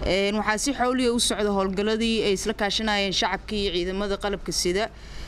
waxaa si xawliya u socda howlgalladii ay isla kaashanayeen shacabka iyo ciidamada qalabka sida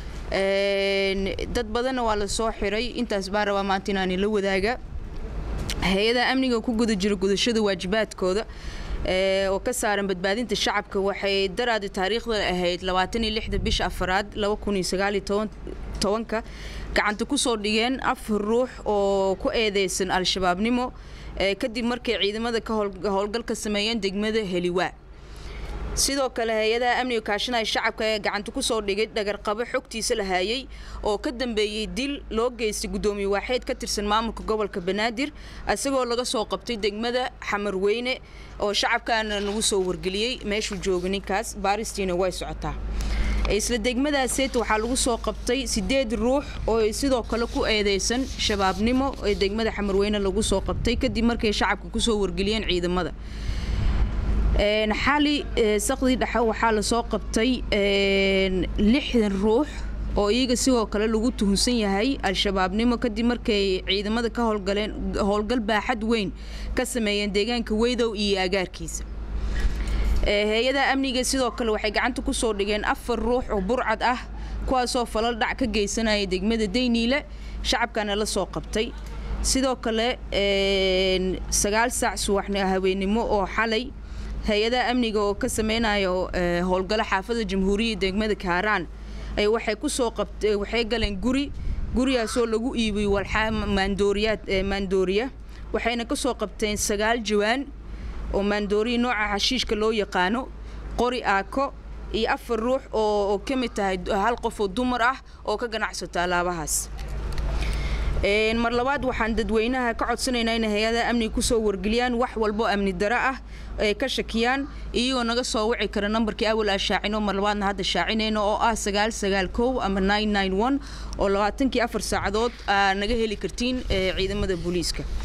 dad badanna waa la soo xiray intaas baa rabaa maanta inaani la wadaaga hay-adaha amniga ku guda jira gudashada waajibaadkooda oo ka saaran badbaadinta shacabka waxay daraadi taariikhda ahayd labaatan iyo lixda bisha afaraad laba kun iyo sagaal iyo tobanka gacanta kusoo dhigeen afar ruux oo ku eedeysan al-shabaabnimo kadib markay ciidamada ka howlgal ka sameeyeen degmada heliwaa sidoo kale hay-adaha amniga kaashanaya shacabka ee gacanta kusoo dhigay dhagarqabo xogtiisa la haayay oo ka dambeeyey dil loo geystay guddoomiye waaxeed ka tirsan maamulka gobolka banaadir isagoo laga soo qabtay degmada xamarweyne oo shacabkaana nagu soo wargeliyey meeshuu jooga ninkaas baaristiina way socotaa isla degmadaaseet waxaa lagu soo qabtay sideed ruux oo sidoo kale ku eedeysan shabaabnimo ee degmada xamarweyne lagu soo qabtay kadib markay shacabka kusoo wargeliyeen ciidamada xali saqdii dhexe waxaa lasoo qabtay lixdan ruux oo iyaga sidoo kale lagu tuhunsan yahay al-shabaabnimo kadib markay ciidamada ka howlgaleen howlgal baaxad weyn ka sameeyeen deegaanka weydow iyo agaarkiisa hay-adaha amniga sidoo kale waxay gacanta kusoo dhigeen afar ruux oo burcad ah kuwaasoo falal dhac ka geysanaya degmada dayniile shacabkana la soo qabtay sidoo kale sagaal saac subaxn haweenimo oo xalay hay-adaha amniga oo ka sameynayo howlgalo xaafada jamhuuriyadda degmada kaaraan waxay kusoo qabta waxay galeen guri gurigaasoo lagu iibiyey walxaa maandooriyaad maandooriya waxayna kasoo qabteen sagaal jawaan oo maandooriya nooca xashiishka loo yaqaano qori aako iyo afar ruux oo ka mid tahay hal qof oo dumar ah oo ka ganacsato alaabahaas mar labaad waxaan dadweynaha ka codsanaynaa inay hay-adaha amniga kusoo wargeliyaan wax walbo amni daro ah ay ka shakiyaan iyagoo naga soo wici kara nambarkii awal aa shaacino mar labaadna hadda shaacinayno oo ah sagaal sagaal kow ama nine nine one oo labaatankii afar saacadood aa naga heli kartiin ciidamada booliiska